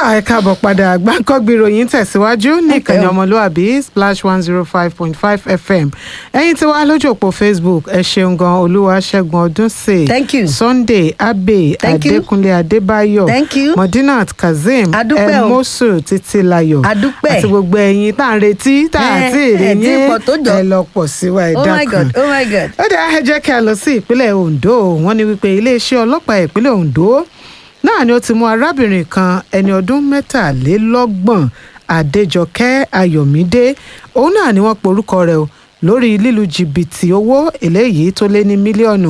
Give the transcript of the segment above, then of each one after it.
ẹ káàbọ̀ padà gbáǹkọ́gbì ìròyìn tẹ̀síwájú ní ìkànnì ọmọlúàbí splash one zero five point five fm ẹ̀yin tí wàá lójú òpó facebook ẹ ṣeun gan olúwaṣẹ́gun ọdúnṣe Thank you. sunday abe Thank you. adékúnlé adébáyọ̀ Thank you. modinat kazeem Adúpẹ́ o. elmosu títílayọ̀ Adúpẹ́. àti gbogbo ẹ̀yin tá à ń retí tá à Eh, ti rí eh, tí yín pọ̀ tó jọ. ẹ lọ pọ̀ síwá ẹ oh my dákun god oh my god. ó dáa ẹ jẹ́ kí a lọ sí ìpínlẹ̀ ondo wọ́n ní wípé iléeṣẹ́ ọlọ́pàá ìpínlẹ̀ ondo náà ni ó ti mú arábìnrin kan ẹni ọdún mẹ́tàlélọ́gbọ̀n adéjọkẹ́ ayọ̀mídé òun náà ni wọ́n porúkọ rẹ̀ o lórí lílu jìbìtì owó eléyìí tó lé ní mílíọ̀nù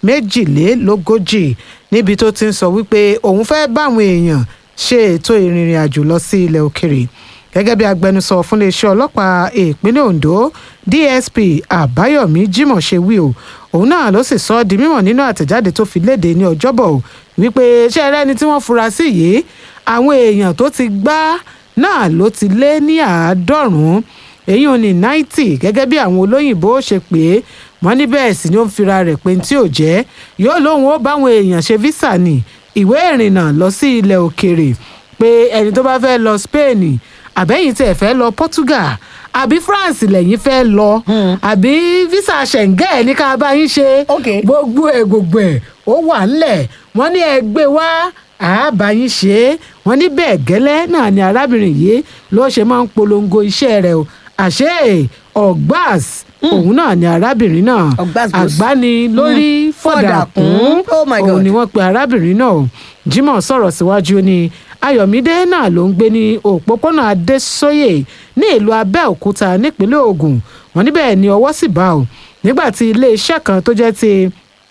méjìlélógójì níbi tó ti ń sọ wípé òun fẹ́ báwọn èèyàn ṣe ètò ìrìnrìn àjò lọ sí ilẹ̀ òkèrè gẹ́gẹ́ bí agbẹnusọ fún iléeṣẹ́ ọlọ́pàá ìpínlẹ̀ ondo dsp àbáyọ̀mí jimoh ṣe wí o òun náà ló sì sọ ọ́ di mímọ̀ nínú àtẹ̀jáde tó fi léde ní ọjọ́bọ̀ o wípé ṣé ẹ rẹ́ni tí wọ́n fura sí yìí àwọn èèyàn tó ti gbá náà ló ti lé ní àádọ́rùn-ún èyí ò ní náìtì gẹ́gẹ́ bí àwọn olóyìnbó ṣe pé wọ́n ní bẹ́ẹ̀ sì ni ó ń fira rẹ̀ pé tí ò jẹ́ yóò lóun ó báwọn èèyàn ṣe físà ní ìwé ìrìnnà lọ sí ilẹ̀ òkèrè pé ẹni tó bá fẹ́ lọ spain àbẹ́yìn tí ẹ̀ fẹ́ lọ portugal àbí france lẹ́yìn fẹ́ lọ àbí visa schengen ní ká bá yín ṣe Ok. gbogbo ẹ̀ gbogbo ẹ̀ ó wà ńlẹ̀ wọ́n ní ẹ gbé wá àábá yín ṣe é wọ́n ní bẹ́ẹ̀ gẹ́lẹ́ náà ni arábìnrin yìí ló ṣe máa ń polongo iṣẹ́ rẹ̀ o àṣé ọ̀gbàs òun náà ni arábìnrin náà Ọ̀gbàs goes. àgbáni lórí fọ̀dàkùn Fọ̀dàkùn. Oh my òun God. ni wọ́n pe arábìnrin náà jimoh sọ̀rọ̀ síwájú ní ayọ̀mídé náà ló ń gbé ní òpópónà adésóyè ní ìlú abẹ́òkúta nípínlẹ̀ ògùn wọn níbẹ̀ ni ọwọ́ sì bá o nígbà tí iléeṣẹ́ kan tó jẹ́ ti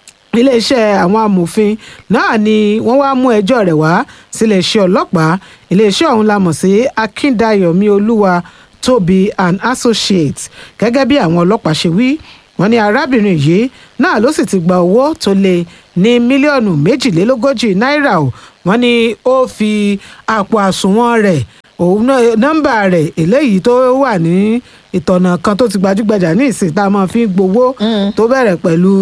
iléeṣẹ́ àwọn amòfin náà ni wọ́n wá mú ẹjọ́ rẹ̀ wá síléeṣẹ́ ọlọ́pàá iléeṣẹ́ ọ̀hún la mọ̀ sí akíndayọ̀mí olúwa tóbi and associates gẹ́gẹ́ bí àwọn ọlọ́pàá ṣe wí wọ́n ní arábìnrin yìí náà ló sì ti gba owó tó lé ní mílíọ̀nù méjìlélógójì náírà o wọ́n ní ó fi àpò àsùnwọ̀n rẹ̀ òun náà nọ́mbà rẹ̀ eléyìí tó wà ní ìtọ̀nà kan tó ti gbajúgbajà ní ìsìn tá a máa fi ń gbowó tó bẹ̀rẹ̀ pẹ̀lú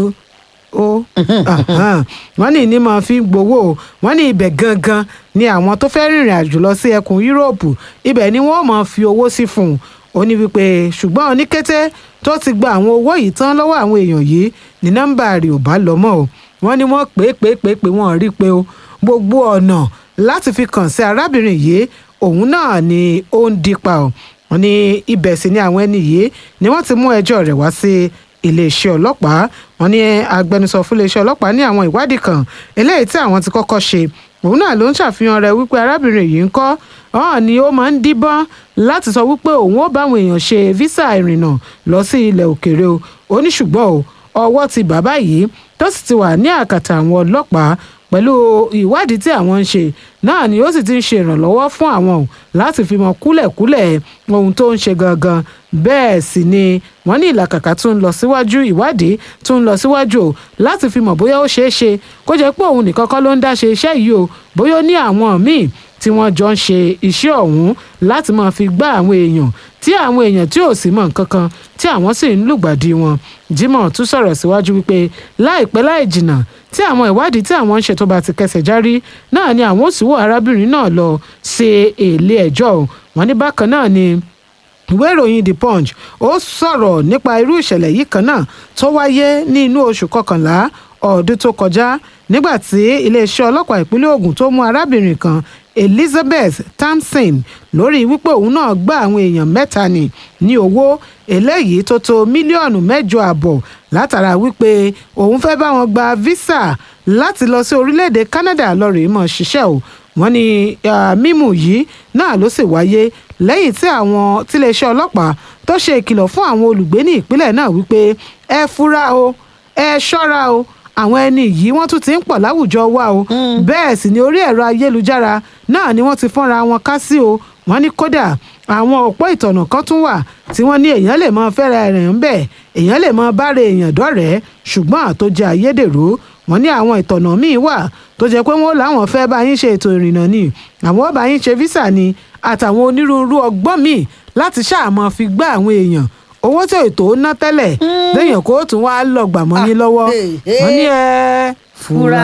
ó ahan. wọ́n ní ní máa fi ń gbowó o. wọ́n ní ibẹ̀ gangan ni àwọn tó fẹ́ rìnrìn àjò lọ sí ẹkùn yúróòpù ibẹ̀ ni wọ́n máa fi owó sí fún un ó ní wípé ṣùgbọ́n ní kété tó ti gba àwọn owó yìí tán lọ́wọ́ àwọn èèyàn yìí ní nọ́mbà rẹ̀ ò bá lọ mọ́ o wọ́n ní wọ́n pè é pè é pè é pè wọ́n rí i pé o gbogbo ọ̀nà láti fi kàn sí arábìnrin yìí òun náà ni ó ń dípa o wọ́n ní ibẹ̀ sì ni àwọn ẹni yìí ni wọ́n ti mú ẹjọ́ rẹ̀ wá sí iléeṣẹ́ ọlọ́pàá wọ́n ní agbẹnusọ fún iléeṣẹ́ ọlọ́pàá ní àwọn ìwádìí kan eléyìí tí àwọn ti kọ́kọ́ ṣe òun náà ló ń ṣàfihàn rẹ̀ wípé arábìnrin yìí ń kọ́ ọ̀hún ni ó máa ń díbọ́n láti sọ wípé òun ó bá àwọn èèyàn ṣe físà ìrìnnà lọ sí ilẹ̀ òkèèrè o ó ní ṣùgbọ́n o ọwọ́ ti bàbá yìí tó sì ti wà ní àkàtà àwọn ọlọ́pàá pẹ̀lú ìwádìí tí àwọn ń ṣe náà ni ó sì ti ń ṣe ìrànlọ́wọ́ fún àwọn o láti fi mọ kúlẹ̀kúlẹ̀ ohun tó ń ṣe gangan bẹ́ẹ̀ sì ni wọ́n ní ìlàkàkà tún ń lọ síwájú ìwádìí tún ń lọ síwájú o láti fi mọ̀ bóyá ó ṣeé ṣe kó jẹ́ pé òun nìkan kọ́ ló ń dá ṣe iṣẹ́ yìí o bóyá ó ní àwọn míì tí wọ́n jọ ń ṣe iṣẹ́ ọ̀hún láti máa fi gbá àwọn èèyàn tí àwọn èèyàn tí ò sì mọ̀ nǹkan kan tí àwọn sì ń lùgbàdì wọn Jimoh tún sọ̀rọ̀ síwájú wípé láìpẹ́ láì jìnnà tí àwọn ìwádìí tí àwọn ń ṣe tó bá ti kẹsẹ̀ járí náà ni àwọn ò sì wò arábìnrin náà lọ ṣe èlé ẹjọ́ o. wọ́n ní bákan náà ni ìwé ìròyìn the punch ó sọ̀rọ̀ nípa irú ìṣẹ̀lẹ̀ yìí kan náà tó wáyé ní inú oṣù kọkànlá ọdún tó kọjá nígbà tí iléeṣẹ́ ọlọ́pàá ìpínlẹ̀ Ògùn tó mú arábìnrin kan Elizabeth Thompson lórí wípé òun náà gba àwọn èèyàn mẹ́ta ní ní owó eléyìí tó tó mílíọ̀nù mẹ́jọ àbọ̀ látara wípé òun fẹ́ bá wọn gba visa láti lọ sí orílẹ̀-èdè Canada lọ́rẹ̀ẹ́ mọ̀ ṣiṣẹ́ o wọ́n ní ah, mímú yìí náà ló sì wáyé lẹ́yìn tí àwọn tiléeṣẹ́ ọlọ́pàá tó ṣe ìkìlọ̀ fún àwọn olùgbé ní ìpínlẹ̀ náà wípé ẹ fura o ẹ ṣọ́ra o àwọn ẹni yìí wọ́n tún ti ń pọ̀ láwùjọ wa o bẹ́ẹ̀ sì ni orí ẹ̀rọ ayélujára náà ni wọ́n ti fọ́nra wọn ká sí o wọ́n ní kódà àwọn òpó ìtọ̀nà kan tún wà tí wọ́n ní èèyàn lè mọ fẹ́ra ẹ̀rìn ń bẹ̀ èèyàn lè mọ bára èèyàn dọ́rẹ̀ẹ́ ṣùgbọ́n àtòjẹ ayédèrú wọ́n ní àwọn ìtọ̀nà míì wà tó jẹ́ pé wọ́n láwọn fẹ́ bá yín ṣe ètò ìrìnnà ni àwọn ó bá yín ṣe físà ni àtàwọn onírúurú ọgbọ́n míì láti ṣáàmọ́ fi gbá àwọn èèyàn owó tí ètò ná tẹ́lẹ̀ lẹ́yìn kó tún wá lọ gbàmọ́ yín lọ́wọ́ Ah, eh, eh. wọ́n ní ẹ fura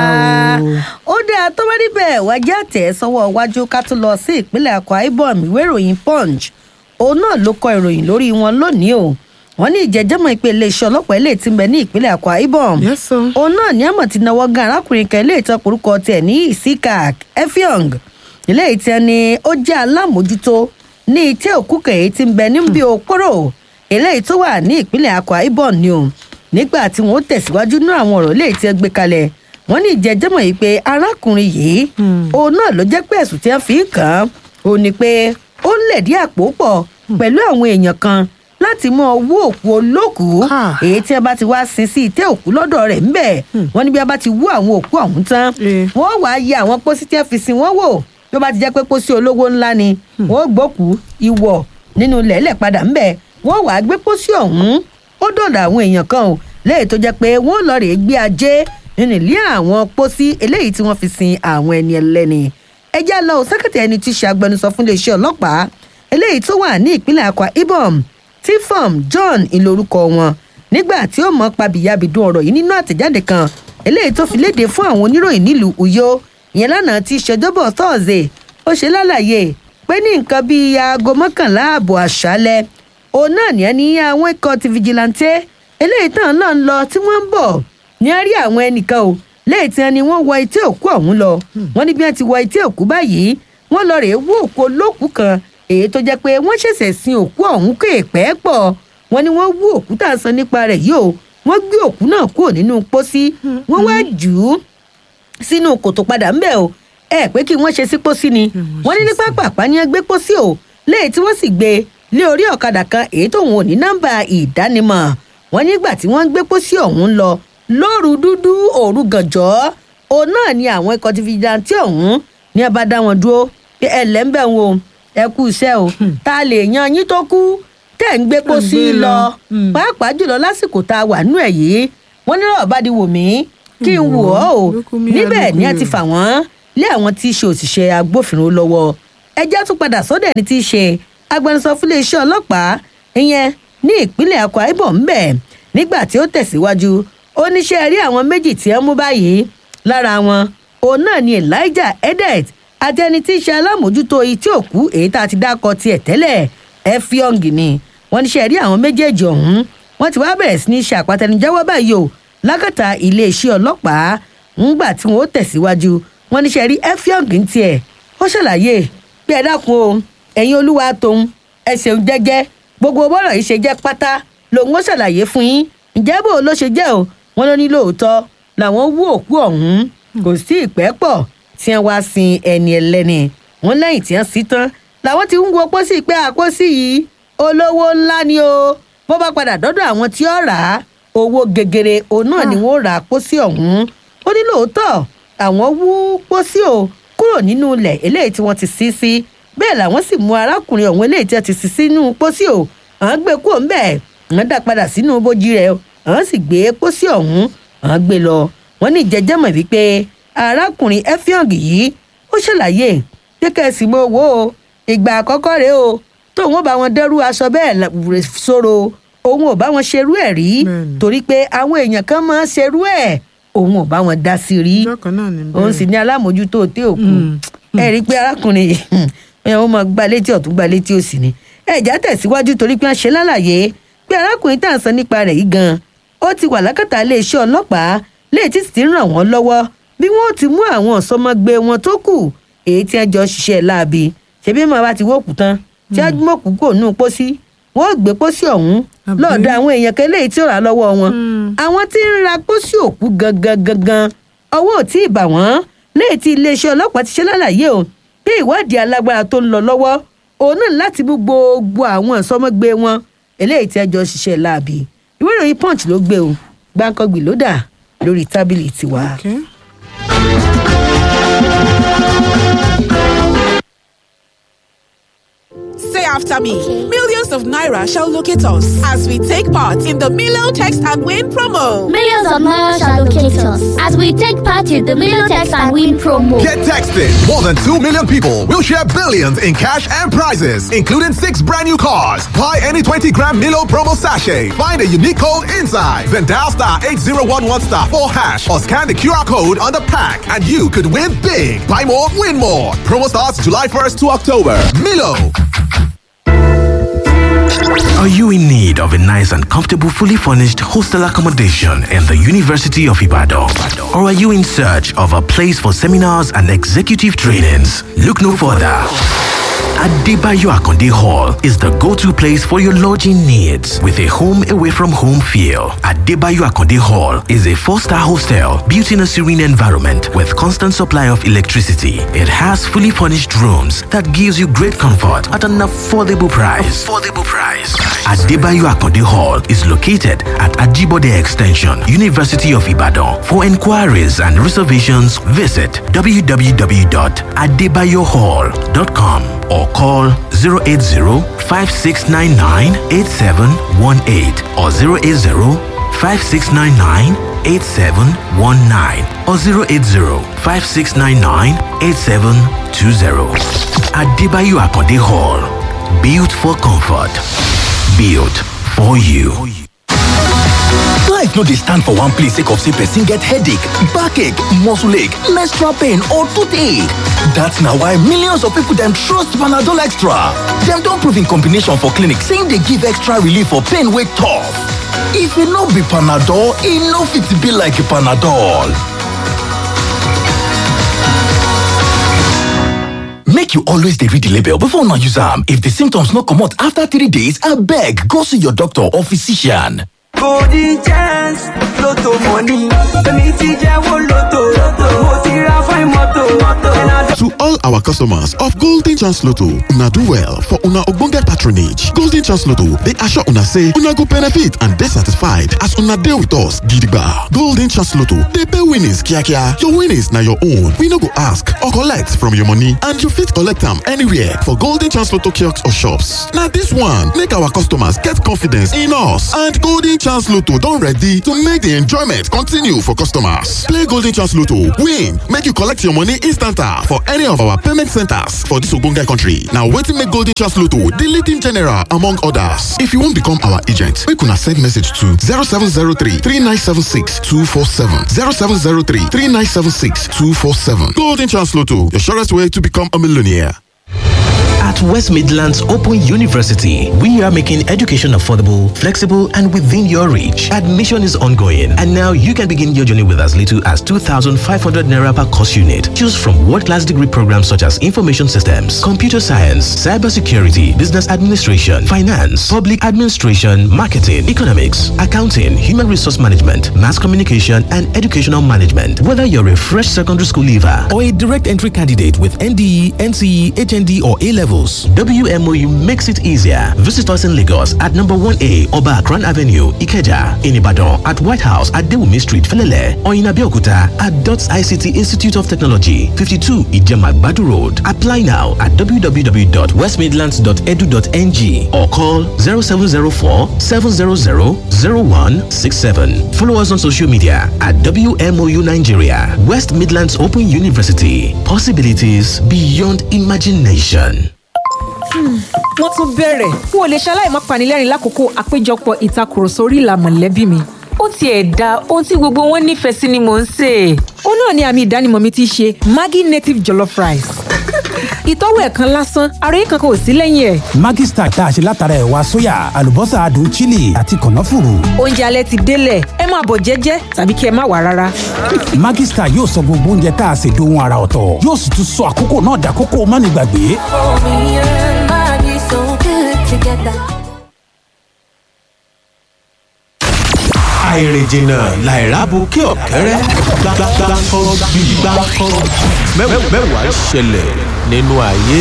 o. ó dáa tó bá níbẹ̀ wájú àtẹ̀ sọ́wọ́ iwájú ká tó lọ sí ìpínlẹ̀ akwa ibom ìwé ìròyìn punch òun náà ló kọ ìròyìn lórí wọn lónìí o wọ́n ní ìjẹ́jẹ́mọ̀ ìpè iléeṣẹ́ ọlọ́pàá ilé tí ń bẹ ní ìpínlẹ̀ akwa ibom Yes, sir. òun náà ní àmọ̀ ti náwó gan arákùnrin kan ilé ìtàn orúkọ tiẹ̀ ní isikak efiong ilé ìtàn ni ó jẹ́ alámòjútó ní ìtẹ́ òkú kẹ̀yẹ́ tí ń bẹ níbi òpórò eléyìí tó wà ní ìpínlẹ̀ akwa ibom ni o nígbà tí wọn ó tẹ̀síwájú ní àwọn ọ̀rọ̀ eléyìí tí ẹ gbé kalẹ̀ wọ́n ní ìjẹ́jẹ́mọ̀ yìí pé arákùnrin yìí òun náà ló jẹ́ pé ẹ̀sùn tí wọ́n fi ń kàn án òun ni pé ó ń lẹ̀dí àpò pọ̀ pẹ̀lú àwọn èèyàn kan láti mọ owó òkú olókùú Ah. èyí tí a bá ti wá sin sí ìtẹ́ òkú lọ́dọ̀ rẹ̀ ńbẹ̀ wọ́n ní bí a bá ti wú àwọn òkú ọ̀hún tán Eh. wọ́n wàá yẹ àwọn pósí tí wọ́n fi sin wọ́n wò bí ó bá ti jẹ́ pé pósí olówó ńlá ni wọ́n gbókùú ìwọ̀ nínú lẹ́lẹ̀ padà ńbẹ̀ wọ́n wàá gbé pósí ọ̀hún ó dọ̀dọ̀ àwọn èèyàn kan o lẹ́yìn tó jẹ́ pé wọ́n lọ rèé gbé ajé nínú ilé àwọn pósí eléyìí tí wọ́n fi sin àwọn ẹni ẹlẹ́ni ẹjẹ́ lọ sẹ́kẹ̀tì ẹni tí í ṣe agbẹnusọ fún iléeṣẹ́ ọlọ́pàá eléyìí tó wà ní ìpínlẹ̀ akwa ibom tifom john ìlórúkọ wọn nígbà tí ó mọ pabìyàbìdún ọ̀rọ̀ yìí nínú àtẹ̀jáde kan eléyìí tó fi léde fún àwọn oníròyìn nílùú uyo ìyẹn lánàá tí í ṣọjọ́bọ̀ thursday ó ṣe lálàyé pé ní nǹkan bíi aago mọ́kànlá ààbọ̀ àṣálẹ́ òun náà ní ẹni àwọn ikọ̀ ti fìjìláńtẹ́ eléyìí tán náà ń lọ tí wọ́n ń bọ̀ ní a rí àwọn ẹnìkan o lẹ́yìn tí wọ́n ní wọ́n wọ etí òkú ọ̀hún lọ wọ́n ní bí wọ́n ti wọ etí òkú báyìí wọ́n lọ rèé wú òkú olókùú kan èyí tó jẹ́ pé wọ́n ṣẹ̀ṣẹ̀ sin òkú ọ̀hún kéèpẹ́ pọ̀ wọ́n ní wọ́n wú òkú tá à ń sọ nípa rẹ̀ yìí o wọ́n gbé òkú náà kúrò nínú pósí wọ́n wá jù ú sínú kòtò padà ń bẹ̀ o ẹ pé kí wọ́n ṣe sí pósí ni wọ́n ní ní pápápá ni wọ́n gbé pósí o léyìí tí wọ́n sì gbé lé orí ọ̀kadà kan èyí tóun ò ní nọ́mbà ìdánimọ̀ wọ́n nígbà tí wọ́n ń gbé pósí ọ̀hún lọ lóru dúdú òru gànjọ́ òun náà ni àwọn ikọ̀ ti fi jantí ọ̀hún ní ẹ bá dá wọn dúró pé ẹ lẹ́ ń bẹ̀ wọn o ẹ kú iṣẹ́ o ta lè yan yín tó kú tẹ̀ ń gbé pósí gbé lọ. lọ Mm. pàápàá jùlọ lásìkò tá a wà nú ẹ̀ yìí wọ́n ní lọ́wọ́ bá di wò mí kí n wò ọ́ o Lókun mi níbẹ̀ ni ẹ àlùkò ti fà wọ́n lé àwọn tí í ṣe òṣìṣẹ́ agbófinró lọ́wọ́ ẹjẹ́ tún padà sọ́dọ̀ ẹni tí í ṣe agbẹnusọ fún iléeṣẹ́ ọlọ́pàá ìyẹn ní ìpínlẹ̀ akwa ibom ńbẹ̀ nígbà tí ó tẹ̀síwájú oníṣẹ́ rí àwọn méjì tí ẹ mú báyìí lára wọn òun náà ni elijah edet àti ẹni tí í ṣe alámòjútó etí òkú èyí tá a ti dákọ tiẹ̀ tẹ́lẹ̀ efiong ni wọ́n níṣẹ́ rí àwọn méjèèjì ọ̀hún wọ́n ti wá bẹ̀rẹ̀ sí ní ṣe àpàtẹnujẹ́wọ́ báyìí o lákàtà iléeṣẹ́ ọlọ́pàá ńgbà tí wọ́n ó tẹ̀síwájú wọ́n níṣẹ́ rí efiong ń tiẹ̀ ó ṣàlàyé pé ẹ dákun o ẹ̀yin olúwa tóun ẹ ṣeun jẹ́jẹ́ gbogbo bọ́rọ̀ yìí ṣe jẹ́ pátá lòun ó ṣàlàyé fún yín ǹjẹ́ bó ló ṣe jẹ́ o wọ́n ló ní lóòótọ́ làwọn wú òkú ọ̀hún kò sí ìpẹ́ pọ̀ tí wọ́n wá sin ẹni ẹlẹ́ni wọ́n lẹ́yìn tí wọ́n sí tán làwọn ti ń wo pósí pé àpósí yìí olówó ńlá ni o bó bá padà dọ́dọ̀ àwọn tí ó rà á owó gegere òun náà ni wọ́n rà á pósí ọ̀hún ó ní lóòótọ́ àwọn wú pósí o kúrò nínú ilẹ̀ eléyìí tí wọ́n ti sí sí bẹ́ẹ̀ làwọn sì mú arákùnrin ọ̀hún eléyìí tí wọ́n ti sí sínú pósí o àwọn gbé kúrò ńbẹ̀ àwọn dá padà sínú bójú rẹ̀ o àwọn sì gbé pósí ọ̀hún àwọn gbé lọ wọ́n ní ìjẹ́jẹ́mọ̀ wípé arákùnrin efiong yìí ó ṣàlàyé pé kẹ́sì mo wò ó ìgbà àkọ́kọ́ rèé o tóun ó bá wọn dẹ́rù aṣọ bẹ́ẹ̀ la- rè- sóró òun ò bá wọn ṣerú ẹ̀ rí Bẹ́ẹ̀ni. torí pé àwọn èèyàn kan máa ń ṣerú ẹ̀ òun ò bá wọn dá sí rí ọjọ́ kan náà ní òun sì ní alámòjútó òtí òkú Mm. ẹ rí i pé arákùnrin yìí ẹ ó máa gba létí ọ̀tún gba létí òsì ni ẹ̀já tẹ̀síwájú torí pé wọ́n ṣe lálàyé pé arákùnrin tá à ń sọ nípa rẹ̀ yìí gan ó ti wà lákàtà iléeṣẹ́ ọlọ́pàá léètí sì ti ń ràn wọ́n lọ́wọ́ bí wọ́n ó ti mú àwọn ọ̀sọ́mọgbé wọn tó kù èyí tí wọ́n jọ ṣiṣẹ́ láabi ṣebí màá bá ti wọ́ọ̀kù tán tí wọ́n mọ̀kù kò nù pósí wọ́n ó gbé pósí ọ̀hún Àbí? lọ́ọ̀dọ̀ àwọn èèyàn kan léyìí tí ó rà á lọ́wọ́ wọn Mm. àwọn tí ń ra pósí òkú gangan gangan ọwọ́ ò tí ì bà wọ́n léyìí tí iléeṣẹ́ ọlọ́pàá ti ṣe lálàyé o pé ìwádìí alágbára tó ń lọ lọ́wọ́ òun náà láti mú gbogbo àwọn ìsọmọgbé wọn eléyìí tí ẹjọ́ ṣiṣẹ́ láabi ìwé ìròyìn punch ló gbé o gbàǹkangbì ló dà lórí tábìlì tiwa. Okay. Say after me. Millions of Naira shall locate us as we take part in the Milo Text and Win promo. Millions of Naira shall locate us as we take part in the Milo Text and Win promo. Get texted. More than 2 million people will share billions in cash and prizes, including six brand new cars. Buy any 20 gram Milo promo sachet. Find a unique code inside. Then dial star 8011 star 4 hash or scan the QR code on the pack and you could win big. Buy more, win more. Promo starts July 1st to October. Milo. Are you in need of a nice and comfortable, fully furnished hostel accommodation in the University of Ibadan? Or are you in search of a place for seminars and executive trainings? Look no further. Adebayo Akonde Hall is the go-to place for your lodging needs with a home away from home feel. Adebayo Akonde Hall is a four-star hostel built in a serene environment with constant supply of electricity. It has fully furnished rooms that gives you great comfort at an affordable price. Affordable price. Adebayo Akonde Hall is located at Ajibode Extension, University of Ibadan. For inquiries and reservations, visit www.adebayohall.com or call 080-5699-8718 or 080-5699-8719 or 080-5699-8720. Adebayo Akonde Hall. Built for comfort. Built for you. Life no dey stand for one place sake of say person get headache, backache, muscle ache, menstrual pain or toothache. That's na why millions of people dem trust Panadol Extra. Dem don prove in combination for clinic say e dey give extra relief for pain wey tough. If e no be Panadol, e no fit be like Panadol. Make you always dey read the label before una use am. If the symptoms no comot after three days, abeg go see your doctor or physician. golden chance lotto money èmi ti jẹ́wọ́ lotto mo ti ra fine moto. To all our customers of Golden Chance Lotto, una do well for una ogbonge patronage. Golden Chance Lotto dey assure una say una go benefit and dey satisfied as una dey with us gidigba. Golden Chance Lotto dey pay winnings kiakia. Your winnings na your own. We no go ask or collect from your money and you fit collect am anywhere for Golden Chance Lotto kiosks or shops. Na this one make our customers get confidence in us and Golden Chance Lotto don ready to make the enjoyment continue for customers. Play Golden Chance Lotto, win, make you collect your money instanta for any of our payment centers for this ogbonge country. Na wetin make Golden Chance Lotto the leading general among others. If you wan become our agent, make una send message to 0703 3976 247 0703 3976 247. Golden Chance Lotto, your surest way to become a millionaire. At West Midlands Open University, we are making education affordable, flexible, and within your reach. Admission is ongoing, and now you can begin your journey with as little as 2,500 naira per course unit. Choose from world-class degree programs such as information systems, computer science, cybersecurity, business administration, finance, public administration, marketing, economics, accounting, human resource management, mass communication, and educational management. Whether you're a fresh secondary school leaver or a direct entry candidate with NDE, NCE, HND, or A levels, WMOU makes it easier. Visit us in Lagos at number 1A Oba Akran Avenue, Ikeja, in Ibadan at White House at Dewumi Street, Felele, or in Abeokuta at DOTS ICT Institute of Technology, 52 Ijema Badu Road. Apply now at www.westmidlands.edu.ng or call 0704 700 0167. Follow us on social media at WMOU Nigeria, West Midlands Open University. Possibilities beyond imagination. wọ́n tún bẹ̀rẹ̀ n ò lè ṣaláì má panilẹ́rìn lákòókò àpéjọpọ̀ ìtakùrọ̀sọ orí ìlà mọ̀lẹ́bí mi. ó tiẹ̀ da ohun tí gbogbo wọn nífẹ̀ẹ́ sí ni mò ń sè é. ó náà ni àmì ìdánimọ̀ mi ti ṣe maggi native jollof rice. ìtọ́wò ẹ̀ kan lásán ara yìí kankan ò sí lẹ́yìn ẹ̀. Maggi Star tá a ṣe látara ẹ̀wà sóyà àlùbọ́sà adùn chili àti kànáfùrù. oúnjẹ alẹ́ ti délẹ̀ ẹ máa bọ̀ jẹ́jẹ́ tàbí kí ẹ má wà rárá. Maggi Star yóò sọ gbogbo oúnjẹ tá a ṣe dohun ara ọ̀tọ̀ yóò sì tún sọ àkókò náà dàkókò mánigbàgbé. àìrìnjìnà làìrábù kí ọ̀kẹ́rẹ́ gbàgbàgbà bí gbàgbà mẹ́wàá ṣẹlẹ̀ nínú ayé.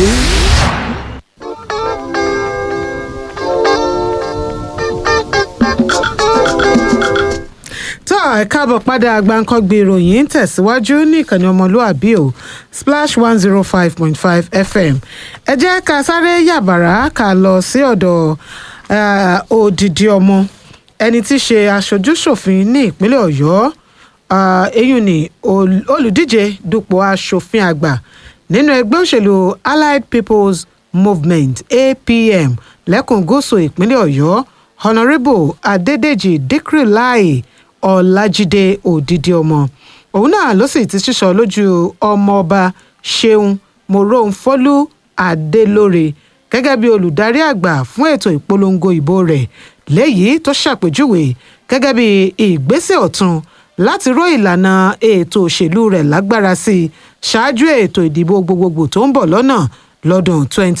tó ẹ káàbọ̀ padà gbàǹkangbè ìròyìn ń tẹ̀síwájú ní ìkànnì ọmọlúàbí o splash one zero five point five fm ẹ jẹ́ ká sáré yàbàrá ká lọ sí ọ̀dọ̀ eh, odidi ọmọ ẹni tí í ṣe aṣojúṣòfin ní ìpínlẹ̀ ọ̀yọ́ ah, eyín ni ol- olùdíje dupò aṣòfin àgbà nínú ẹgbẹ́ òṣèlú allied people's movement apm lẹ́kùn gúúsù ìpínlẹ̀ ọ̀yọ́ honourable adédèjì dikrilai ọlájídé òdìdí ọmọ òun náà ló sì ti sísọ lójú ọmọọba ṣeun moronfọlú adélóre gẹ́gẹ́ bí olùdarí àgbà fún ètò ìpolongo ìbò rẹ̀ léyìí tó ṣàpèjúwe gẹ́gẹ́ bí ìgbésẹ̀ ọ̀tun láti ró ìlànà ètò òṣèlú rẹ̀ lágbára sí i ṣáájú ètò ìdìbò gbogbogbò tó ń bọ̀ lọ́nà lọ́dún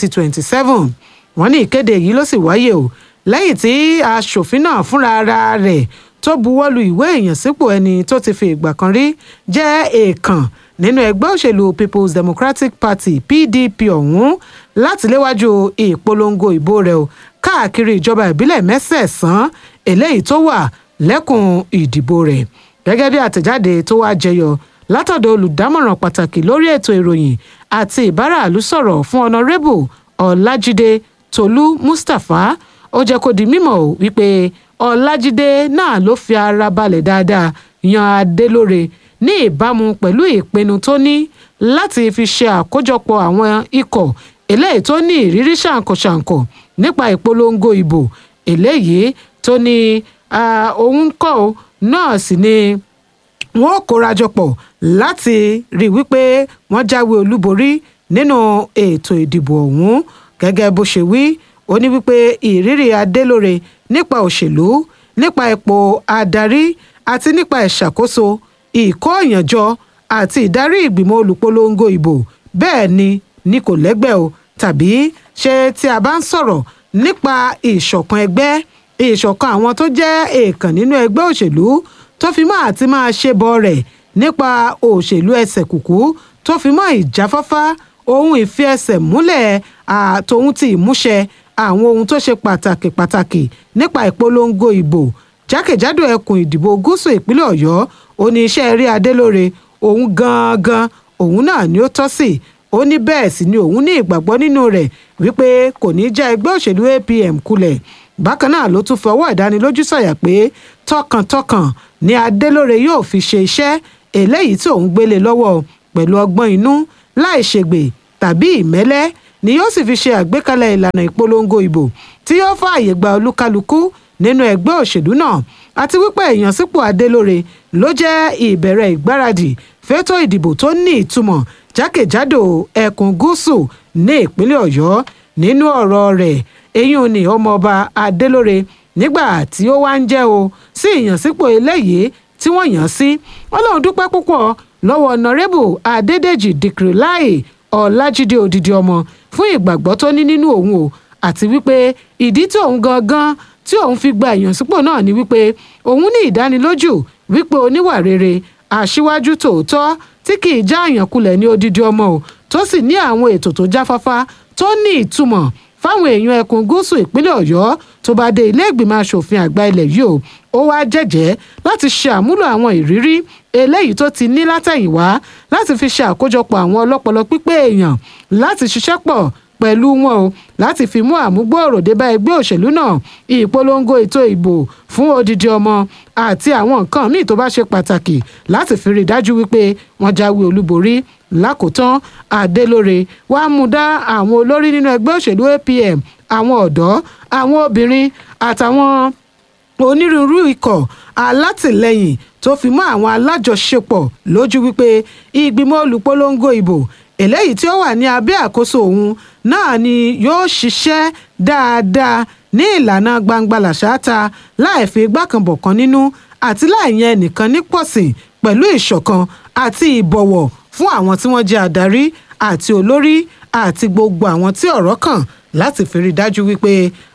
2027 wọ́n ní ìkéde yìí ló sì wáyé o lẹ́yìn tí aṣòfin náà fúnra ara rẹ̀ tó buwọ́lu ìwé ìyànsípò ẹni tó ti fi ìgbà kan rí jẹ́ èèkàn nínú ẹgbẹ́ òṣèlú people's democratic party pdp ọ̀hún láti léwájú ìpolongo ìbò rẹ̀ o káàkiri ìjọba ìbílẹ̀ mẹ́sẹ̀ẹ̀sán eléyìí tó wà lẹ́kùn ìdìbò rẹ̀ gẹ́gẹ́ bí àtẹ̀jáde tó wá jẹyọ látọ̀dọ̀ olùdámọ̀ràn pàtàkì lórí ètò ìròyìn àti ìbáraàlú sọ̀rọ̀ fún honourable ọlájídé tolú mustapha ó jẹ́ kó di mímọ̀ o wípé ọlájídé náà ló fi ara balẹ̀ dáadáa yan adélóre ní ìbámu pẹ̀lú ìpinnu tó ní láti fi ṣe àkójọpọ̀ àwọn ikọ̀ eléyìí tó ní ìrírí ṣàǹkọ̀ṣàǹkọ̀ nípa ìpolongo ìbò eléyìí tó ní ah, òun kọ́ ọ náà sì ni wọn ò kórajọ pọ̀ láti rí i wípé wọ́n jáwé olúborí nínú ètò ìdìbò ọ̀hún gẹ́gẹ́ bó ṣe wí ó ní wípé ìrírí adélóre nípa òṣèlú nípa ipò adarí àti nípa ìṣàkóso ìkóòyànjọ àti ìdarí ìgbìmọ̀ olùpolongo ìbò bẹ́ẹ̀ ni ni kò lẹ́gbẹ́ o tàbí ṣé tí a bá ń sọ̀rọ̀ nípa ìṣọ̀kan ẹgbẹ́ ìṣọ̀kan àwọn tó jẹ́ èèkàn nínú ẹgbẹ́ òṣèlú tó fi mọ́ àti máa ṣe bọ rẹ̀ nípa òṣèlú ẹsẹ̀ kùkú tó fi mọ́ ìjáfáfá ohun ìfi ẹsẹ̀ múlẹ̀ àtòhun ti ìmúṣẹ àwọn ohun tó ṣe pàtàkì pàtàkì nípa ìpolongo ìbò jákèjádò ẹkùn ìdìbò gúúsù ìpínlẹ̀ ọ̀yọ́ oníṣẹ́ eré adélóre òun gangan òun náà ni ó tọ́ sí ó ní bẹ́ẹ̀ sì ni òun ní ìgbàgbọ́ nínú rẹ̀ wípé kò ní já ẹgbẹ́ òṣèlú apm kulẹ̀ bákan náà ló tún fọwọ́ ìdánilójú sọ̀yà pé tọkàntọkàn ni adélóre yóò fi ṣe iṣẹ́ eléyìí tí òun gbélé lọ́wọ́ pẹ̀lú ọgbọ́n inú láì ṣègbè tàbí ìmẹ́lẹ́ ni yóò sì fi ṣe àgbékalẹ̀ ìlànà ìpolongo ìbò tí yóò fààyè gba olúkálukú nínú ẹgbẹ́ òṣèlú náà àti wípé ìyànsípò adélóre ló jẹ́ ìbẹ̀rẹ̀ ìgbáradì fétò ìdìbò tó ní ìtumọ̀ jákèjádò ẹkùn gúúsù ní ìpínlẹ̀ ọ̀yọ́ nínú ọ̀rọ̀ rẹ̀ eyín ni ọmọọba adélóre nígbà tí ó wá ń jẹ́ o sí ìyànsípò eléyìí tí wọ́n yàn sí wọn lòun dúpẹ́ púpọ̀ lọ́wọ́ ọ̀nàrẹ́bù adédèjì dìkìrìláì ọ̀làjídé òdìdí ọmọ fún ìgbàgbọ́ tó ní nínú òun o àti wípé ìdí tí òun gangan tí òun fi gba ìyànsípò náà ni wípé òun ní ìdánilójú wípé oníwà rere aṣíwájú tòótọ́ tí kì í já àyànkulẹ̀ ní odidi ọmọ o tó sì ní àwọn ètò tó jáfáfá tó ní ìtumọ̀ fáwọn èèyàn ẹkùn gúúsù ìpínlẹ̀ ọ̀yọ́ tó bá dé ilé ìgbìmọ̀ asòfin àgbà ilẹ̀ yìí o ó wá jẹ́jẹ́ láti ṣe àmúlò àwọn ìrírí eléyìí tó ti ní látẹ̀yìnwá láti fi ṣe àkójọpọ̀ àwọn ọlọ́pọlọ pípé èèyàn láti ṣiṣẹ́ pọ̀ pẹ̀lú wọn o láti fi mú àmúgbòòrò dé bá ẹgbẹ́ òṣèlú náà ìpolongo ètò ìbò fún odidi ọmọ àti àwọn nǹkan míì tó bá ṣe pàtàkì láti fi rí i dájú wípé wọ́n jáwé olúborí lákòótán adélóre wàá mú dá àwọn olórí nínú ẹgbẹ́ òṣèlú apm àwọn ọ̀dọ́ àwọn obìnrin àtàwọn onírúurú ikọ̀ alátìlẹyìn tó fi mọ́ àwọn alájọṣepọ̀ lójú wípé ìgbìmọ̀ olùpolongo ìbò eléyìí tí ó wà ní abẹ́ àkóso òun náà ni yóò ṣiṣẹ́ dáadáa ní ìlànà gbangba làṣáta láì fi igbá kan bọ̀ kan nínú àti láì yan ẹnìkan ní pọ̀sìn pẹ̀lú ìṣọ̀kan àti ìbọ̀wọ̀ fún àwọn tí wọ́n jẹ́ adarí àti olórí àti gbogbo àwọn tí ọ̀rọ̀ kàn láti fi rí i dájú wípé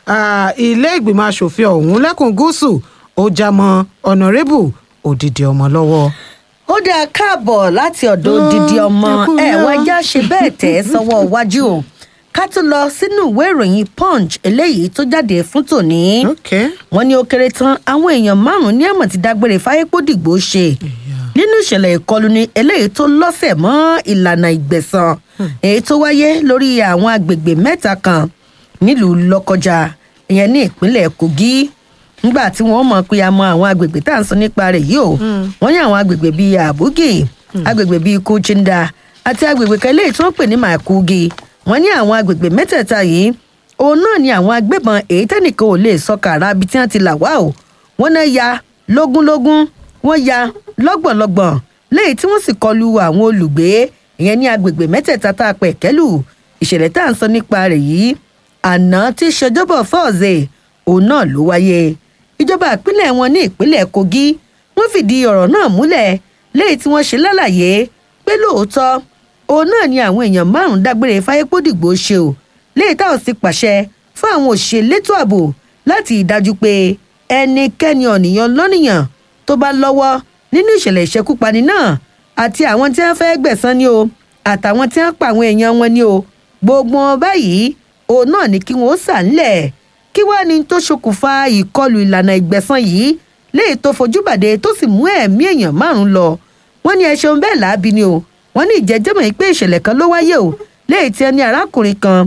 ilé ìgbìmọ̀ asòfin ọ̀hún lẹ́kùn gúúsù ó já mọ́ ọ̀nàrẹ́bù òdìdí ọmọ lọ́wọ́ ó dáa káàbọ̀ láti ọ̀dọ̀ odidi ọmọ ẹ̀ wọ́n já ṣe bẹ́ẹ̀ tẹ̀ ẹ́ sọ́wọ́ iwájú o ká tún lọ sínú ìwé ìròyìn punch eléyìí tó jáde fún tòní. wọ́n ní ó kéré tán àwọn èèyàn márùn-ún ní àmọ̀ ti dágbére fáyépódìgbò ṣe nínú ìṣẹ̀lẹ̀ ìkọlù ni eléyìí tó lọ́sẹ̀ mọ́ ìlànà ìgbẹ̀san èyí tó wáyé lórí àwọn agbègbè mẹ́ta kan nílùú lọ́kọjà ìyẹn ní ìpínlẹ̀ kogi nígbà tí wọ́n mọ̀ pé a mọ àwọn agbègbè tá à ń sọ nípa rẹ̀ yìí o wọ́n ní àwọn agbègbè bíi àbúgì agbègbè bíi kúchinda àti agbègbè kan eléyìí tí wọ́n pè ní màkúgi wọ́n ní àwọn agbègbè mẹ́tẹ̀ẹ̀ta yìí òun náà ni àwọn agbébọn èyí tẹ́nìkan ò lè sọ kàrà ibi tí wọ́n ti là wá o wọ́n náà ya lógúnlógún wọ́n ya lọ́gbọ̀nlọ́gbọ̀n léyìí tí wọ́n sì kọlu àwọn olùgbé ìyẹn ní agbègbè mẹ́tẹ̀ẹ̀ta tá a pẹ̀ kẹ́lù ìṣẹ̀lẹ̀ tá à ń sọ nípa rẹ̀ yìí àná tí ṣèjọbọ̀ fọ́ọ̀zẹ̀ òun náà ló wáyé ìjọba ìpínlẹ̀ wọn ní ìpínlẹ̀ kogi wọ́n fìdí ọ̀rọ̀ náà múlẹ̀ léyìí tí wọ́n ṣe lálàyé pé lóòótọ́ òun náà ni àwọn èèyàn márùn-ún dágbére fáyépódìgbò ṣe o léyìí táwọn sì pàṣẹ fún àwọn òṣìṣẹ́ elétò ààbò láti ìdájú pé ẹnikẹ́ni ọ̀nìyàn lọ́nìyàn tó bá lọ́wọ́ nínú ìṣẹ̀lẹ̀ ìṣekúpani náà àti àwọn tí wọ́n fẹ́ gbẹ̀san ni o àtàwọn tí wọ́n pa àwọn èèyàn wọn ni o gbogbo wọn báyìí òun náà ni kí wọ́n sà ńlẹ̀ kí wàá ní tó ṣokùnfà ìkọlù ìlànà ìgbẹ̀san yìí léyìí tó fojú bàdé tó sì mú ẹ̀mí èèyàn márùn-ún lọ wọ́n ní ẹ ṣeun bẹ́ẹ̀ láabi ni o wọ́n ní ìjẹ́jẹ́mọ̀ yìí pé ìṣẹ̀lẹ̀ kan ló wáyé o léyìí tí ẹni arákùnrin kan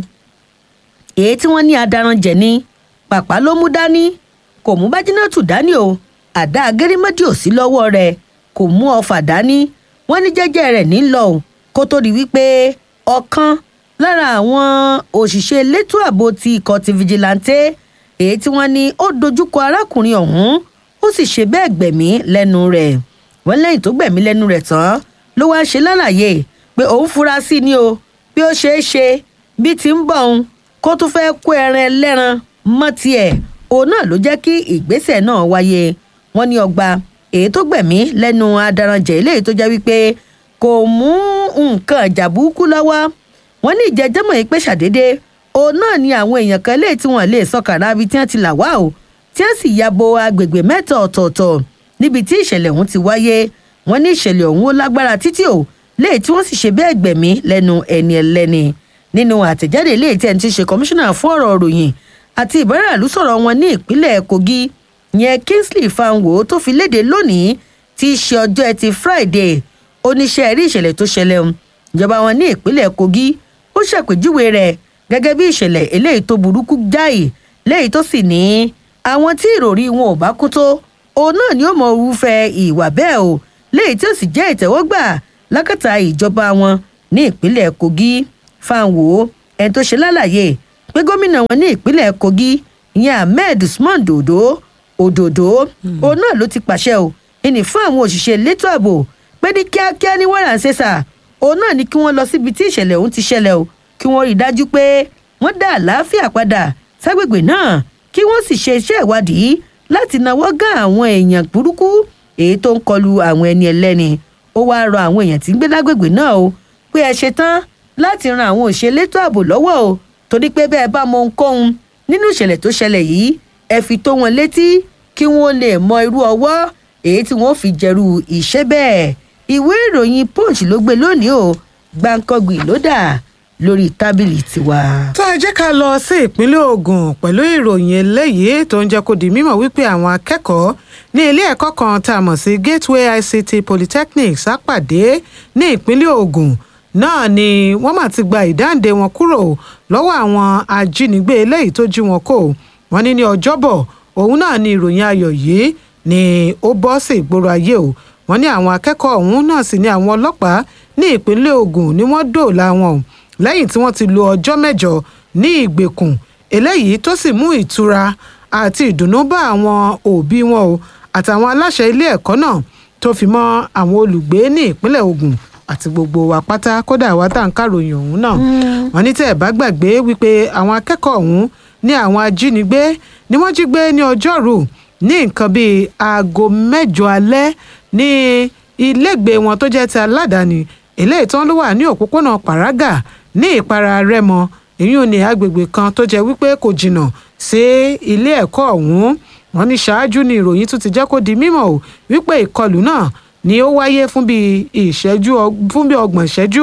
èyí tí wọ́n ní adaranjẹ̀ ni pàpà ló mú dání kò mú bájínátù dání o àdá agérímọ́dì ò sí lọ́wọ́ rẹ̀ kò mú ọfà dání wọ́n ní jẹ́jẹ́ rẹ̀ ní lọ o kó tó di wípé ọ̀kan lára àwọn òṣìṣẹ́ elétò ààbò ti ikọ̀ ti fìjìláńtẹ́ èyí tí wọ́n ní ó dojúkọ arákùnrin ọ̀hún ó sì ṣe bẹ́ẹ̀ gbẹ̀mí lẹ́nu rẹ̀ wọ́n lẹ́yìn tó gbẹ̀mí lẹ́nu rẹ̀ tán ló wáá ṣe lálàyé pé òun fura sí ni o bí ó ṣeé ṣe bí ti ń bọ̀ òun kó tún fẹ́ kó ẹran ẹlẹ́ran mọ́ tiẹ̀ òun náà ló jẹ́ kí ìgbésẹ̀ náà wáyé wọ́n ní ọgbà èyí tó gbẹ̀mí lẹ́nu adaranjẹ̀ eléyìí tó jẹ́ wípé kò mú nǹkan ìjà burúkú lọ́wọ́ wọ́n ní ìjẹ́jẹ́mọ̀ yìí pé ṣàdédé òun náà ni àwọn èèyàn kan léyìí tí wọ́n lè sọkàrà ibi tí wọ́n ti là wá o tí wọ́n sì ya bo agbègbè mẹ́ta ọ̀tọ̀ọ̀tọ̀ níbi tí ìṣẹ̀lẹ̀ ọ̀hún ti wáyé wọ́n ní ìṣẹ̀lẹ̀ ọ̀hún ó lágbára títí o léyìí tí wọ́n sì ṣe bẹ́ẹ̀ gbẹ̀mí lẹ́nu ẹni ẹlẹ́ni nínú àtẹ̀jáde léyìí tí ẹni ti ṣe kọmíṣánná fún ọ̀rọ̀ ròyìn àti ìbáràlú sọ̀rọ̀ wọn ní ìpínlẹ̀ kogi yẹn kingsley fanwo tó fi léde lónìí tí í ṣe ọjọ́ ẹtì friday oníṣẹ́ rí ìṣẹ̀lẹ̀ tó ṣẹlẹ̀ ń ìjọba wọn ní ìpínlẹ̀ kogi ó ṣàpèjúwe rẹ̀ gẹ́gẹ́ bí ìṣẹ̀lẹ̀ eléyìí tó burúkú jáì léyìí tó sì ní àwọn tí ìròrí wọn ò bá kú tó òun náà ni ó mọ irúfẹ́ ìwà bẹ́ẹ̀ o léyìí tí ó sì jẹ́ ìtẹ́wọ́gbà lákàtà ìjọba wọn ní ìpínlẹ̀ kogi fanwo ẹni tó ṣe lálàyé pé gómìnà wọn ní ìpínlẹ̀ kogi ìyẹn ahmed usman dodo òdòdó òun náà ló ti pàṣẹ o ìní fún àwọn òṣìṣẹ́ elétò ààbò pé ní kíákíá ní wàrà ń ṣe sà òun náà ni kí wọ́n lọ síbi tí ìṣẹ̀lẹ̀ ọ̀hún ti ṣẹlẹ̀ o kí wọ́n rí i dájú pé wọ́n dá àlàáfíà padà ságbègbè náà kí wọ́n sì ṣe iṣẹ́ ìwádìí láti náwó gán àwọn èèyàn burúkú èyí tó ń kọlu àwọn ẹni ẹlẹ́ni ó wáá rọ àwọn èèyàn tí ń gbé lágbègbè náà o pé ẹ ṣe tán láti ran àwọn òṣèlétò ààbò lọ́wọ́ o torí pé bẹ́ẹ̀ bá mọ ohunkóhun nínú ìṣẹ̀lẹ̀ tó ṣẹlẹ̀ yìí ẹ fi tó wọn létí kí wọ́n lè mọ irú ọwọ́ èyí tí wọ́n fi jẹ̀rù ìṣẹ́ bẹ́ẹ̀ ìwé ìròyìn punch ló gbé lónìí o gbàǹkangbì ló dà lórí tábìlì tiwa. tó ẹ jẹ́ ká lọ sí ìpínlẹ̀ ogun pẹ̀lú ìròyìn eléyìí tó ń jẹ́ kó di mímọ̀ wípé àwọn akẹ́kọ̀ọ́ ní ilé ẹ̀kọ́ kan tá a mọ̀ sí gateway ict polytechnic sápàdé ní ìpínlẹ̀ ogun náà ni wọ́n mà ti gba ìdáǹdè wọn kúrò lọ́wọ́ àwọn ajínigbé eléyìí tó jí wọn kó wọn ní ní ọjọ́bọ̀ òun náà ni ìròyìn ayọ̀ yìí ni ó bọ́ sí ìgboro ayé o wọn ní àwọn akẹ́kọ̀ọ́ ọ̀hún náà sì ní àwọn ọlọ́pàá ní ìpínlẹ̀ ogun ni wọ́n dòòlà wọn o lẹ́yìn tí wọ́n ti lo ọjọ́ mẹ́jọ ní ìgbèkùn eléyìí tó sì mú ìtura àti ìdùnnú bá àwọn òbí wọn o àtàwọn aláṣẹ ilé ẹ̀kọ́ náà tó fi mọ́ àwọn olùgbé ní ìpínlẹ̀ ogun àti gbogbo wa pátá kódà wa tá à ń kàròyìn ọ̀hún náà wọn ní tẹ́ ẹ̀ bá gbàgbé wípé àwọn akẹ́kọ̀ọ́ ọ̀hún ní àwọn ajínigbé ni wọ́n jí gbé ní ọjọ́rú ní nǹkan bíi aago mẹ́jọ alẹ́ ní ilégbèé wọn tó jẹ́ ti aládàáni eléyìí tán ló wà ní òpópónà pàrágà ní ìpara rẹ́mọ èyí ní agbègbè kan tó jẹ́ wípé kò jìnnà sí ilé ẹ̀kọ́ ọ̀hún wọn ní ṣáájú ni ìròyìn tún ti jẹ́ kó di mímọ̀ o wípé ìkọlù náà ni ó wáyé fún bí ìṣẹ́jú fún bí ọgbọ̀n ìṣẹ́jú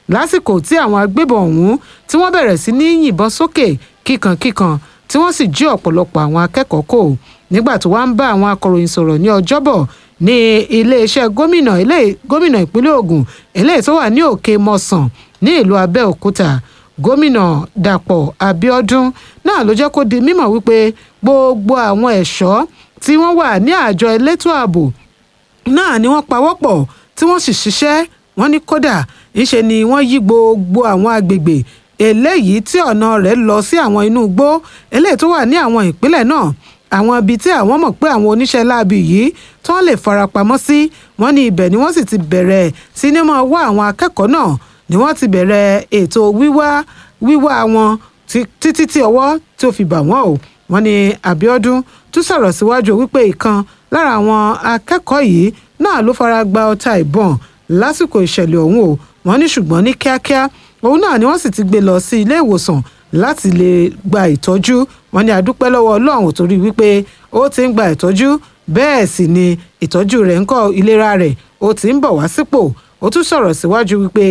lásìkò tí àwọn agbébọn ọ̀hún tí wọ́n bẹ̀rẹ̀ sí ní yìnbọn sókè kíkankíkan tí wọ́n sì jí ọ̀pọ̀lọpọ̀ àwọn akẹ́kọ̀ọ́ kò nígbà tó wá ń bá àwọn akọ̀ròyìn sọ̀rọ̀ ní ọjọ́bọ̀ ní iléeṣẹ́ gómìnà gómìnà ìpínlẹ̀ Ògùn eléyìí tó wà ní òkè mọ̀sán ní ìlú Abẹ́òkúta gómìnà Dàpọ̀ Abíọ́dún náà ló jẹ́ kó di mímọ̀ wípé gbogbo àwọn ẹ̀ṣọ́ tí wọ́n wà ní àjọ elétò ààbò náà ni wọ́n pawọ́pọ̀ tí wọ́n sì ṣiṣẹ́ wọ́n ní kódà ńṣe ni wọ́n yí gbogbo àwọn agbègbè eléyìí tí ọ̀nà rẹ̀ lọ sí àwọn inú igbó eléyìí tó wà ní àwọn ìpínlẹ̀ náà àwọn ibi tí àwọn mọ̀ pé àwọn oníṣẹ́ láabi yìí tí wọ́n lè farapamọ́ sí wọ́n ní ibẹ̀ ni wọ́n sì ti bẹ̀rẹ̀ sí ní máa wá àwọn akẹ́kọ̀ọ́ náà ni wọ́n ti bẹ̀rẹ̀ ètò wíwá wíwá wọn títí tí ọwọ́ tí ó fi bà wọ́n o wọ́n ní Abíọ́dún tún sọ̀rọ̀ síwájú wípé ìkan lára àwọn akẹ́kọ̀ọ́ yìí náà ló fara gba ọta ìbọn lásìkò ìṣẹ̀lẹ̀ ọ̀hún o wọ́n ní ṣùgbọ́n ní kíákíá òun náà ni wọ́n sì ti gbé lọ sí ilé ìwòsàn láti lè gba ìtọ́jú wọ́n ní adúpẹ́ lọ́wọ́ Ọlọ́run torí wípé ó ti ń gba ìtọ́jú bẹ́ẹ̀ sì ni ìtọ́jú rẹ̀ ń kọ́ ìlera rẹ̀ ó ti ń bọ̀ wá sípò ó tún sọ̀rọ̀ síwájú wípé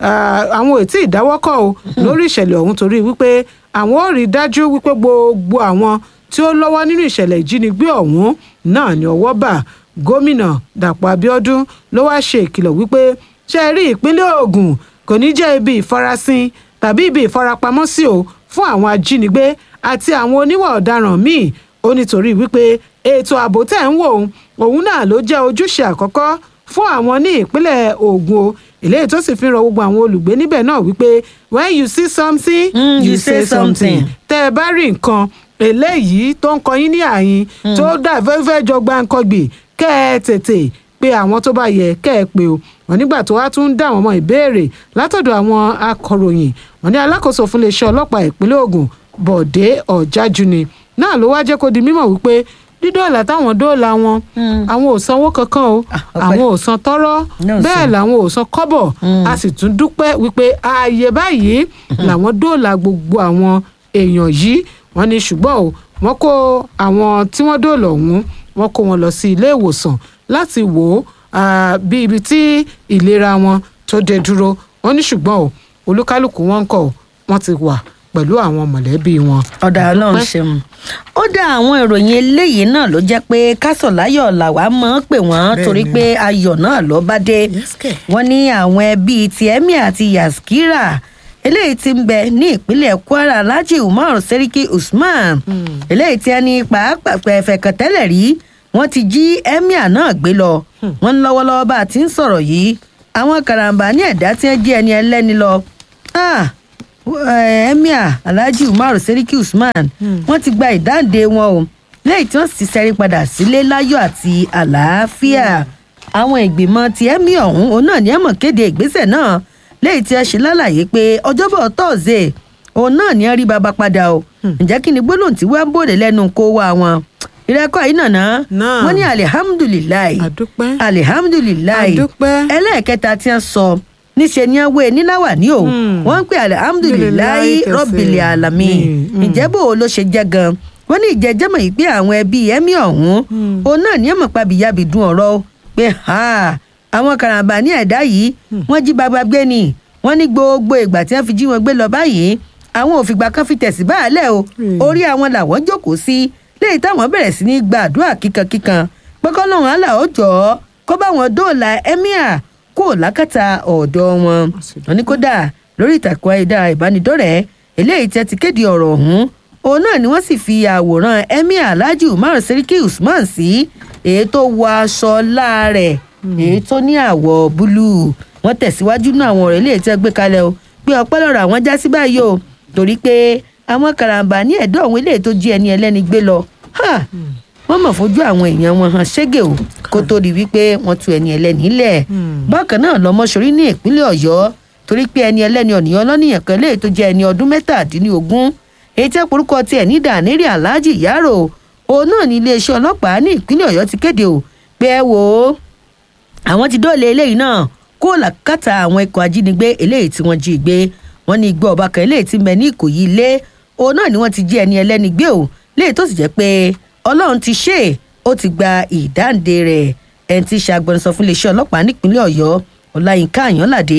àwọn ò tí ì dáwọ́kọ̀ o lórí ìṣẹ̀lẹ̀ ọ̀hún torí wípé àwọn ò rí dájú wípé gbogbo àwọn tí ó lọ́wọ́ nínú ìṣẹ̀lẹ̀ ìjínigbé ọ̀hún náà ni ọwọ́ bà gómìnà Dàpọ̀ Abíọ́dún ló wáá ṣe ìkìlọ̀ wípé ṣe rí ìpínlẹ̀ Ògùn kò ní jẹ́ ibi ìfarasin tàbí ibi ìfarapamọ́sí o fún àwọn ajínigbé àti àwọn oníwà ọ̀daràn míì ó nítorí wípé ètò ààbò tẹ̀ ń wò òun náà ló jẹ́ ojúṣe àkọ́kọ́ fún àwọn ní ìpínlẹ̀ Ògùn o eléyìí tó sì fi rọ gbogbo àwọn olùgbé níbẹ̀ náà wípé when you see something Mm, you say something tẹ́ ẹ bá rí nǹkan eléyìí tó ń kọyín ní àyín tó dà fẹ́fẹ́ jọ gbáǹkọ́gbì kẹ́ ẹ tètè pé àwọn tó bá yẹ kẹ́ ẹ pé o wọn nígbà tó wá tún ń dá àwọn ọmọ ìbéèrè látọ̀dọ̀ àwọn akọ̀ròyìn wọn ní alákòóso fún iléeṣẹ́ ọlọ́pàá ìpínlẹ̀ Ògùn Bọ̀dé Ọ̀jájúni náà ló wá jẹ́ kó di mímọ̀ wípé dídóòlà táwọn dóòlà wọn àwọn ò sanwó kankan o àwọn ò san tọ́rọ́ Náà bẹ́ẹ̀ sàn. làwọn ò san kọ́bọ̀ a sì tún dúpẹ́ wípé ààyè báyìí làwọn dóòlà gbogbo àwọn èèyàn yìí wọ́n ní ṣùgbọ́n o wọ́n kó àwọn tí wọ́n dóòlà ọ̀hún wọ́n kó wọn lọ sí ilé ìwòsàn láti wò ó ah, bí ibi tí ìlera wọn tó dé dúró wọ́n ní ṣùgbọ́n o olúkálùkù wọn ń kọ́ ọ wọ́n ti wà pẹ̀lú àwọn mọ̀lẹ́bí wọn. ọ̀dà ọlọ́run ṣeun ó dá àwọn ìròyìn eléyìí náà ló jẹ́ pé kásọ̀láyọ̀ làwa máa ń pè wọ́n Bẹ́ẹ̀ni. torí pé ayọ̀ náà ló bá dé wọ́n ní àwọn ẹbí ti emir àti yaskira eléyìí ti ń bẹ ní ìpínlẹ̀ kwara alhaji umar seriki usman eléyìí tí ẹni pàápàá fẹ̀kàn tẹ́lẹ̀ rí wọ́n ti jí emir náà gbé lọ wọ́n ń lọ́wọ́lọ́wọ́ bá a ti ń sọ̀rọ̀ yìí àwọn karambà ní ẹ̀dá tí wọ́n jí ẹni ẹlẹ́ni lọ Ah, eh, emir alhaji umar seriki usman wọn ti gba ìdáǹdè wọn o lẹ́yìn tí wọ́n sì ṣẹ́rí padà sílé láyọ̀ àti àlàáfíà àwọn ìgbìmọ̀ ti emir ọ̀hún òun náà ní ẹ̀mọ̀ kéde ìgbésẹ̀ náà lẹ́yìn tí wọ́n ṣe lálàyé pé ọjọ́bọ̀ tọ́ọ̀sẹ̀ òun náà ní wọ́n rí baba padà o ǹjẹ́ kí ni gbólóhùn tí wọ́n bòde lẹ́nu kó wá wọn ìrẹ́kọ̀ yìí nàná wọ́n ní alihamudulilayi alihamudulilayi ẹlẹ́ẹ̀kẹta tí wọ́n sọ níṣẹ́ ni wọ́n wé níláwà ní o wọ́n ń pè alihamudulilayi rọ́bìlì alami ǹjẹ́ bò ó ló ṣe jẹ́ gan wọ́n ní ìjẹ́jẹ́mọ̀ yìí pé àwọn ẹbí ẹ̀mí ọ̀hún òun náà ní ẹ̀mọ̀ pàbíyàbí dùn ọ̀rọ̀ o, pé ha àwọn karambà ní ẹ̀dá yìí wọ́n jí baba gbé ni wọ́n ní gbogbo ìgbà tí wọ́n fi jí wọn gbé lọ báyìí àwọn òfìgbà kan fi tẹ̀sí báàlẹ̀ o orí àwọn làwọn jókòó sí léyìí táwọn bẹ̀rẹ̀ sí ní gbàdúrà kíkankíkan pẹ́kọ́ lọ́wọ́n àlà ó jọ ọ́ kó bá wọn dóòlà emir kó lákàtà ọ̀dọ̀ wọn wọn ní kódà lórí ìtàkùn ayélujára ìbánidọ́rẹ̀ẹ́ eléyìí tí ẹ ti kéde ọ̀rọ̀ ọ̀hún òun náà ni wọ́n sì fi àwòrán emir alhaji umar seriki usman sí èyí tó wọ aṣọ láàrẹ̀ èyí tó ní àwọ̀ búlúù wọ́n tẹ̀síwájú náà àwọn ọ̀rọ̀ eléyìí tí ẹ gbé kalẹ̀ o pé ọpẹ́ lọ́rọ̀ àwọn já sí báyìí o torí pé àwọn karambà ní ẹ̀dọ́ àwọn eléyìí tó jí ẹni ẹlẹ́ni gbé lọ ha, wọ́n mọ̀ fojú àwọn èèyàn wọn hàn ṣégè o kó tó di wípé wọ́n tu ẹni ẹlẹ́ni lẹ̀ bákan náà lọ́mọṣorí ní ìpínlẹ̀ ọ̀yọ́ torí pé ẹni ẹlẹ́ni ọ̀nìyàn lọ́nìyàn kan léyìí tó jẹ́ ẹni ọdún mẹ́tàdínlógún èyí tí orúkọ tiẹ̀ ní dànírí aláàjì yàrá òun náà ní iléeṣẹ́ ọlọ́pàá ní ìpínlẹ̀ ọ̀yọ́ ti kéde o pé ẹ wò ó àwọn ti dóòlà eléyìí náà kó làkàtà àwọn ikọ̀ ajínigbé eléyìí tí wọ́n jí gbé wọ́n ní igbó ọba kan eléyìí tí ń bẹ ní ìkòyí ilé òun náà ni wọ́n ti jí ẹni ẹlẹ́ni gbé o léyìí tó sì jẹ́ pé ọlọ́run ti ṣe é ó ti gba ìdáǹdè rẹ̀ ẹni tí í ṣe agbẹnusọ fún iléeṣẹ́ ọlọ́pàá nípínlẹ̀ ọ̀yọ́ ọláyínká àyànládé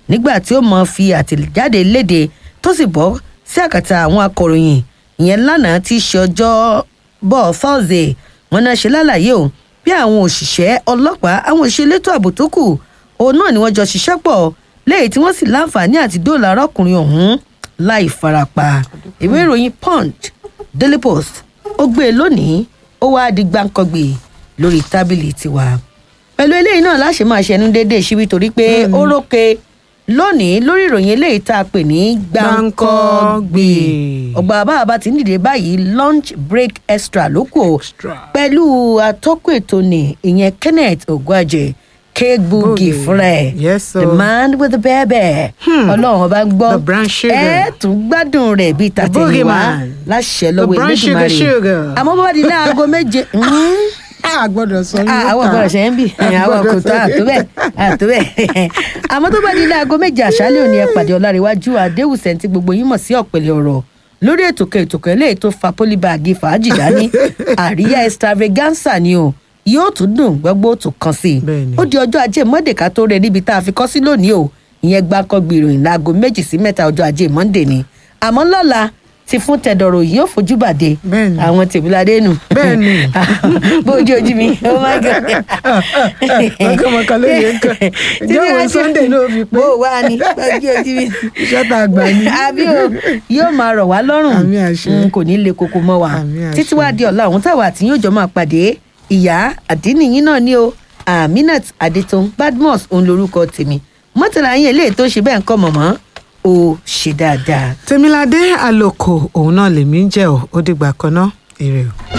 nígbà tí ó mọ fi àtẹ̀jáde léde tó sì bọ́ sí àkàtà àwọn akọ̀ròyìn ìyẹn lánàá tí í ṣe ọjọ́ bọ̀ thursday wọn náà ṣe lálàyé o bí àwọn òṣìṣẹ́ ọlọ́pàá àwọn òṣìṣẹ́ elétò ààbò tó kù òun náà ni wọ́n jọ ṣiṣẹ́ pọ̀ léyìí tí wọ́n sì láǹfààní àti dóòlà arákùnrin ọ̀hún láì farapa ìwé ìròyìn punch daily post ó gbé e lónìí ó wáá di gbáǹkọ́gbè lórí tábìlì tiwa pẹ̀lú eléyìí náà láṣẹ máa ṣẹnu déédéé síbi torí pé ó rókè lónìí lórí ìròyìn eléyìí tá a pè ní gbáǹkọ́gbè ọgbà bàbá ti ń dìde báyìí lunch break extra ló kù o pẹ̀lú atọ́kùn ètò ní ìyẹn kenneth ogwaje cake boogie fúnra ẹ̀ Yes, the o. man with the baby ọlọ́run ọba ń gbọ́ The brown sugar. ẹ tún gbádùn rẹ̀ bíi tàtẹ̀yìnwá boogeyman. láṣẹ The lọ́wọ́ brown sugar, elédùnmarè sugar. àmọ́ bó bá di ní aago méje a gbọ́dọ̀ sọ Ah, àwọn ọ̀gbọ́n ṣe ń bì àwọn kò tó àtó bẹ́ẹ̀ àtó bẹ́ẹ̀ àmọ́ tó bá di ní aago méje àṣálẹ́ òní ẹ pàdé ọ̀làríwájú àdéhùsẹ̀ tí gbogbo yín mọ̀ sí ọ̀pẹ̀lẹ̀ ọ̀rọ̀ lórí ètò kan ètò kan eléyìí tó fa pólíbàgì fàájì dání àríyá extravaganza ni o yóò tún dùn gbogbo tó kàn sí i ó di ọjọ́ ajé monday ká tó rẹ níbi tá a fi kọ́ sí lónìí o ìyẹn gbáǹkọ́ gbìròyìn láago méjì sí mẹ́ta ọjọ́ ajé monday ni àmọ́ lọ́la ti fún tẹ̀dọ̀rọ̀ yìí ó fojú bàdé àwọn tèmíládé nù Bẹ́ẹ̀ni. bójú ojú mi oh my god mọ̀kànmọ̀kà ló yẹ kàn ìjọba sunday ló fi pé bó wà ní bójú ojú mi iṣẹ́ tá a gbà ní. àbí o yóò máa rọ̀ wá lọ́rùn Mm, kò ní le koko mọ́ wa títí wá di ọ̀la òun táwa àti yóò jọ máa pàdé ìyá àdínìyín náà ni o aminat adetun badmus òun lorúkọ tèmi mọ́tàlá yín eléyìí tó ṣe bẹ́ẹ̀ ń kọ́ mọ̀mọ́ ó ṣe dáadáa. tèmiládé àlòkò òun náà lèmi ń jẹ́ ọ́ ó dìgbà kan náà èrè o.